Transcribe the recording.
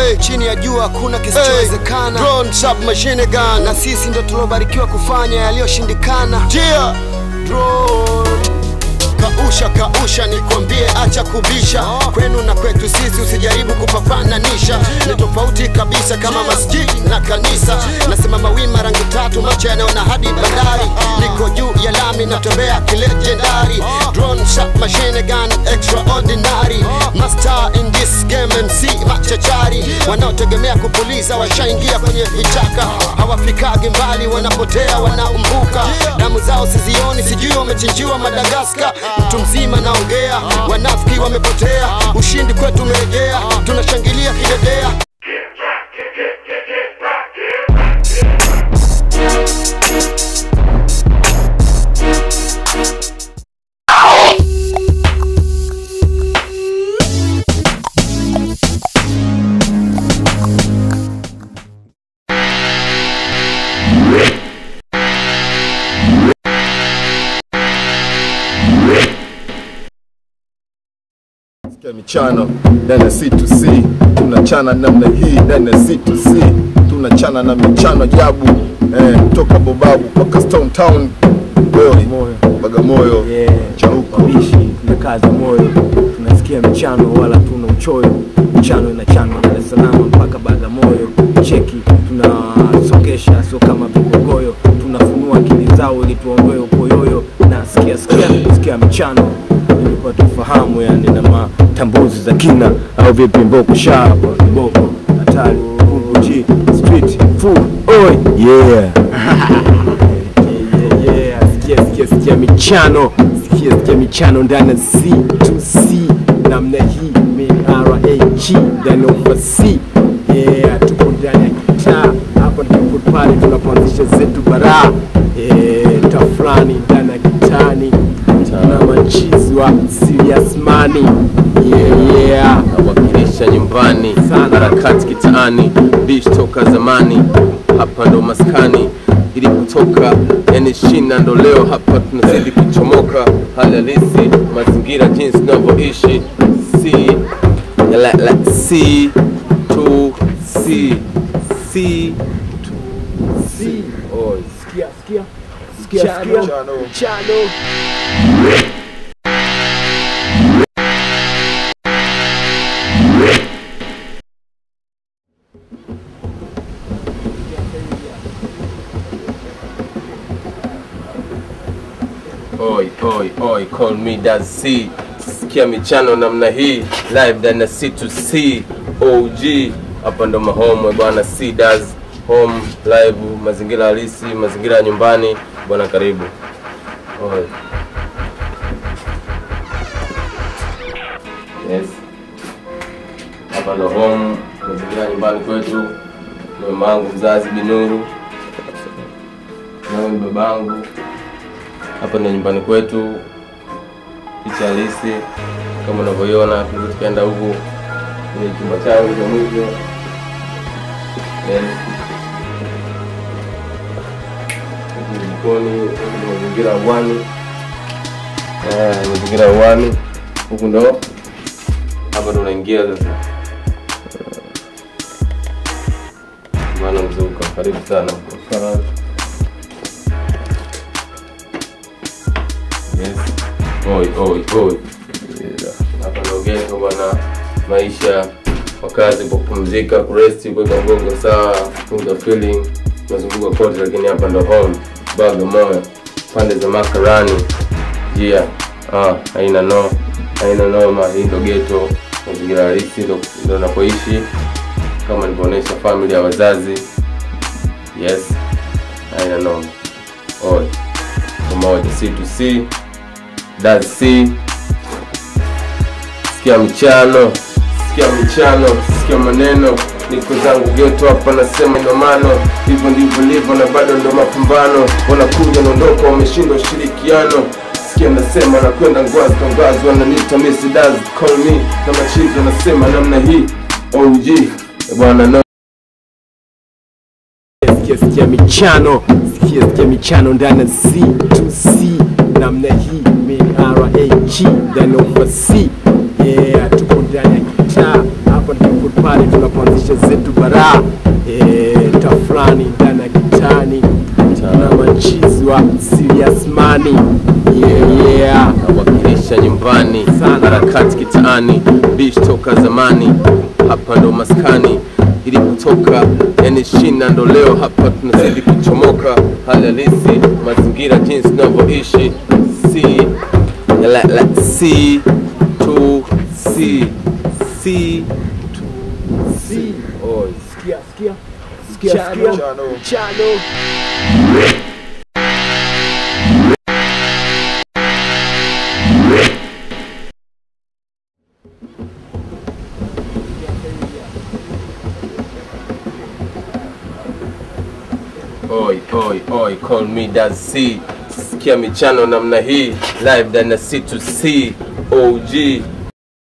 hey, chini ya jua hakuna kisichowezekana Drone submachine gun na sisi ndo tuliobarikiwa kufanya yaliyoshindikana Jia Drone kausha kausha nikwambie acha kubisha kwenu na kwetu sisi usijaribu kupapananisha ni tofauti kabisa kama masjidi na kanisa nasimama wima rangi tatu macho yanaona hadi bandari niko juu ya lami natembea kilejendari drone shot machine gun extraordinary master in this game MC machachari wanaotegemea kupuliza washaingia kwenye vichaka hawafikagi mbali wanapotea wanaumbuka damu zao sizioni sijui wamechinjiwa madagaskar mtu mzima naongea wanafiki wamepotea ushindi kwetu umerejea tunashangilia kidedea Sikia michano ndani ya C2C, tunachana namna hii ndani ya C2C, tunachana na michano ajabu eh, toka Bobabu mpaka Stone Town, Boy, Bagamoyo, Yeah, Chauko. wabishi tumekaza moyo, tunasikia mchano wala tuna uchoyo. Mchano inachanwa Dar es Salaam mpaka Bagamoyo, cheki tunasongesha, sio kama vigogoyo, tunafunua akili zao ili tuondoe upoyoyo. Na sikia sikia sikia mchano ilikuwa tufahamu, yani na matambuzi za kina au vipi? Mboko shapa mboko hatari Kungu G street full oi yeah yeah, yeah, yeah. Sikia, sikia, sikia michano sikia, sikia michano ndani ya C2C namna hii MRAG ndani ya ufasi yeah, tupo ndani ya kitaa hapa ndipo pale tunapoanzisha zetu baraa yeah, tafrani ndani ya kitani na machizi wa serious money yeah, yeah. nawakilisha nyumbani Sana. harakati kitaani bish toka zamani hapa ndo maskani ili kutoka yani shina ndo leo hapa tunazidi kuchomoka hali halisi mazingira jinsi tunavyoishi si la, la, si tu si si Si. Oh, sikia, sikia. Sikia, sikia. Mchano. Mchano. Oi, oi, oi, call me Daz C. Sikia michano namna hii live ndani ya C2C OG. Hapa ndo mahome bwana, C Daz home live, mazingira halisi, mazingira ya nyumbani bwana, karibu. Oi. Yes. Hapa ndo home, mazingira ya nyumbani kwetu. Ni mamangu mzazi Binuru, nawe ni babangu hapa ndo nyumbani kwetu, picha halisi kama unavyoiona. Tunaweza tukaenda huku kwenye chumba changu cha mwisho. Yes. Huku ni jikoni, huku ni mazingira ya uwani, Eh, mazingira ya uwani. Huku ndo hapa ndo unaingia sasa. Bwana Mzuka, karibu sana. Yes. Oi, oi, oi. Hapa ndo ghetto bwana, maisha wakazi kwa kupumzika, kuresti, kuweka mgongo sawa, kupunga feeling, mazunguko kote, lakini hapa ndo home Bagamoyo, pande za Makarani. Yeah, ah, haina no, haina noma. Hii ndo ghetto, mazingira halisi ndo ndo napoishi, kama nilivyoonyesha family ya wazazi. Yes, haina noma. Oi, pamoja C2C Daz C. Sikia michano, sikia michano, sikia maneno, niko zangu geto hapa, nasema ndo mano, hivyo ndivyo livyo na bado ndo mapambano, wanakuja naondoka, wameshindwa ushirikiano. Sikia nasema nakwenda ngwazi kwa ngwazi, wananiita Miss Daz, call me na machizo, nasema namna hii OG Eh, bwana no Sikia, sikia michano sikia, sikia michano ndani ya C2C namna hii MRAG ndani ya ufasi yeah, tupo ndani ya kitaa hapa ndipo pale tunapoanzisha zetu baraa eh, tafulani ndani ya kitani na machizi wa serious money yeah, yeah. nawakilisha nyumbani Sana. harakati kitaani bish toka zamani hapa ndo maskani ilipotoka yani shina ndo leo hapa tunazidi kuchomoka hali halisi mazingira jinsi tunavyoishi si la, la, si tu si si Si. oh, Sikia, sikia. Sikia, Chano. sikia. Chano. Chano. Oi, oi, oi, call me Daz C. Sikia michano namna hii live ndani ya C2C OG